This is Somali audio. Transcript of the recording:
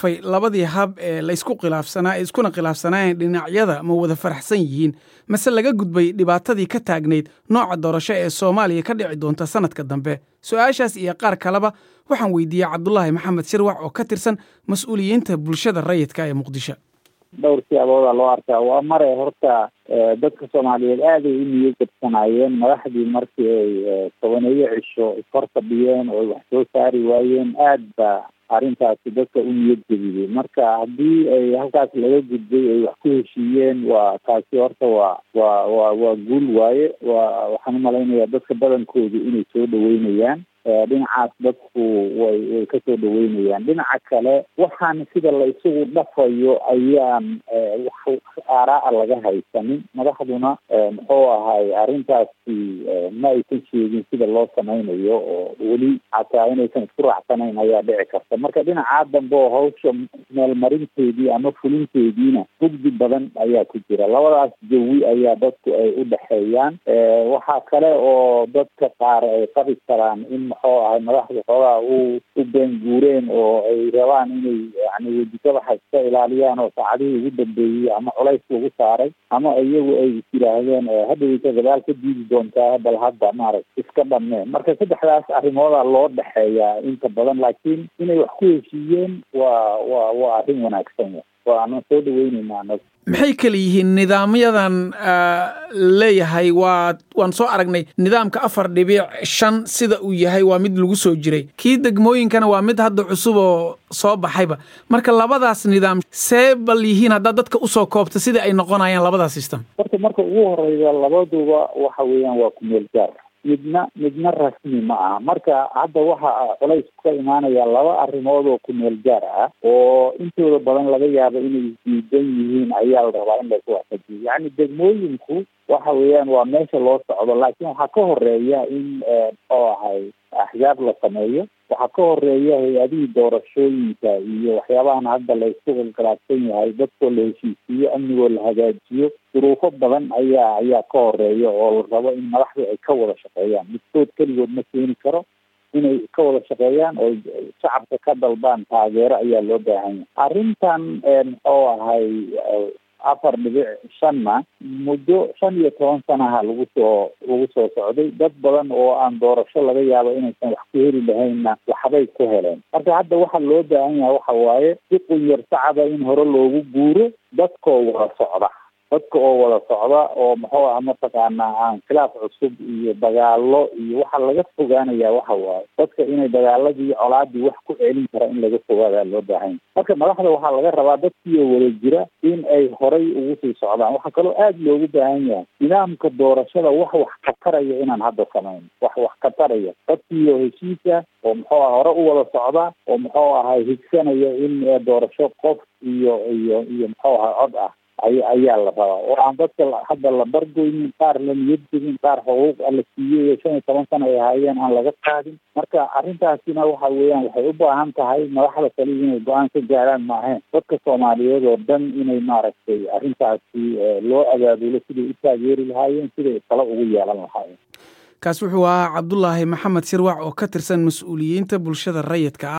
labadii hab ee laysku khilaafsanaa ee iskuna khilaafsanaayeen dhinacyada ma wada faraxsan yihiin mase laga gudbay dhibaatadii ka taagnayd nooca doorasho ee soomaaliya ka dhici doonta sanadka dambe su-aashaas iyo qaar kaleba waxaan weydiiyey cabdulaahi maxamed shirwac oo ka tirsan mas-uuliyiinta bulshada rayidka ee muqdisho dhowr siyaabooda loo arkaa waa mare horta dadka soomaaliyeed aaday u niyad jabsanaayeen madaxdii markii ay tobaneeyo cisho ishor fadhiyeen oo wax soo saari waayeen aad ba arrintaasi dadka u niyad jebiyey marka haddii ay halkaas laga gudbay ay wax ku heshiiyeen waa taasi horta waa waa waa waa guul waaye waa waxaan umalaynayaa dadka badankoodu inay soo dhaweynayaan dhinacaas dadku way way kasoo dhaweynayaan dhinaca kale waxaan sida la isugu dhafayo ayaan wax aaraa laga haysanin madaxduna muxuu ahay arrintaasi ma aysan sheegin sida loo samaynayo oo weli xataa inaysan isku raacsanayn ayaa dhici karta marka dhinacaa dambe oo hawsha meelmarinteedii ama fulinteediina mugdi badan ayaa ku jira labadaas jawi ayaa dadku ay u dhexeeyaan waxaa kale oo dadka qaar ay qabi karaan in muxuu ahay madaxda xoogaa u u beenguureen oo ay rabaan inay yani wejigadaxa iska ilaaliyaan oo saacadihii ugu dambeeyey ama culays lagu saaray ama iyagu ay is yidhaahdeen hadhaweysa gadaal ka diidi doontaa bal hadda maarag iska dhameen marka saddexdaas arrimooda loo dhexeeyaa inta badan laakiin inay wax ku heshiiyeen waa waa waa arrin wanaagsan waana soo dhaweyneynaa anaga maxay kala yihiin nidaamyadan leeyahay waa waan soo aragnay nidaamka afar dhibic shan sida uu yahay waa mid lagu soo jiray kii degmooyinkana waa mid hadda cusub oo soo baxayba marka labadaas nidaam see bal yihiin haddaad dadka usoo koobta sida ay noqonayaan labadaas system horta marka ugu horeysa labaduba waxa weeyaan waa kumeel gaar midna midna rasmi ma aha marka hadda waxa culays ka imaanaya laba arrimood oo kumeel gaar ah oo intooda badan laga yaabo inay diidan yihiin ayaa la rabaa in laisku waafajiyo yacni degmooyinku waxa weeyaan waa meesha loo socdo laakiin waxaa ka horeeya in muxuu ahay axzaab la sameeyo waxaa ka horeeya hay-adihii doorashooyinka iyo waxyaabahan hadda la isku khilkhilaafsan yahay dadkoo la heshiisiiyo amnigoo la hagaajiyo duruufo badan ayaa ayaa ka horeeya oo la rabo in madaxdu ay ka wada shaqeeyaan midkood keligood ma keeni karo inay ka wada shaqeeyaan oo shacabka ka dalbaan taageero ayaa loo baahan yahay arrintan muxuu ahay afar dhibic shanna muddo shan iyo toban sanaha lagu soo lagu soo socday dad badan oo aan doorasho laga yaabo inaysan wax ku heli lahaynna waxbay ku heleen marka hadda waxa loo baahan yahay waxa waaye si qunyar sacaba in hore loogu guuro dadkoo wada socda dadka oo wada socda oo muxuu ah mataqaanaa aan khilaaf cusub iyo dagaalo iyo waxa laga fogaanaya waxa waaye dadka inay dagaaladii colaadii wax ku celin kara in laga fogaadaa loo baahanya marka madaxda waxaa laga rabaa dadkiioo wada jira in ay horay ugu sii socdaan waxaa kaloo aada loogu baahan yahay nidaamka doorashada wax wax kataraya inaan hadda samayn wax wax kataraya dadkiioo heshiisa oo muxuu ah hore u wada socda oo muxuu ahay higsanaya in doorasho qof iyo iyo iyo muxuu ahay cod ah ay ayaa la rabaa oo aan dadka hadda la bargoynin qaar la niyad jebin qaar xuquuq la siiyey shan iyo toban sana ay ahaayeen aan laga qaadin marka arrintaasina waxa weeyaan waxay u baahan tahay madaxda kale inay go-aan ka gaaraan maahayn dadka soomaaliyeed oo dhan inay maaragtay arrintaasi loo abaabulo siday u taageeri lahaayeen siday talo ugu yeelan lahaayeen kaas wuxuu ahaa cabdulaahi maxamed shirwac oo ka tirsan mas-uuliyiinta bulshada rayidka ah